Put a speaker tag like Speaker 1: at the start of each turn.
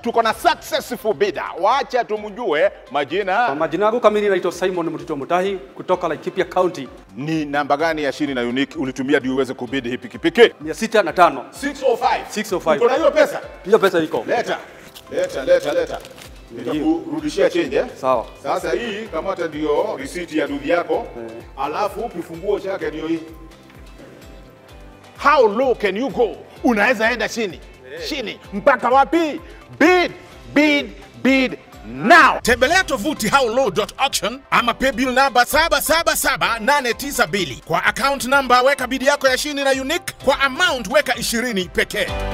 Speaker 1: tuko na successful bidder. Wacha tumjue majina
Speaker 2: Majina yangu kamili naitwa Simon Mtito Mutahi kutoka Laikipia County,
Speaker 1: ni namba gani ya shini na unique ulitumia ndio uweze kubidi hii pikipiki?
Speaker 2: mia sita na tano.
Speaker 1: 605.
Speaker 2: 605.
Speaker 1: Uko na hiyo pesa?
Speaker 2: Hiyo pesa iko
Speaker 1: Leta. Leta, leta, leta. Nitakurudishia change eh?
Speaker 2: sawa.
Speaker 1: Sasa hii kamata ndio risiti ya dudhi yako, alafu kifunguo chake ndio hii. How low can you go? Unaweza enda chini chini mpaka wapi? Bid, bid, bid now.
Speaker 3: Tembelea tovuti howlow.auction ama paybill namba 777892 kwa account namba, weka bidi yako ya shini na unique. Kwa amount weka 20 pekee.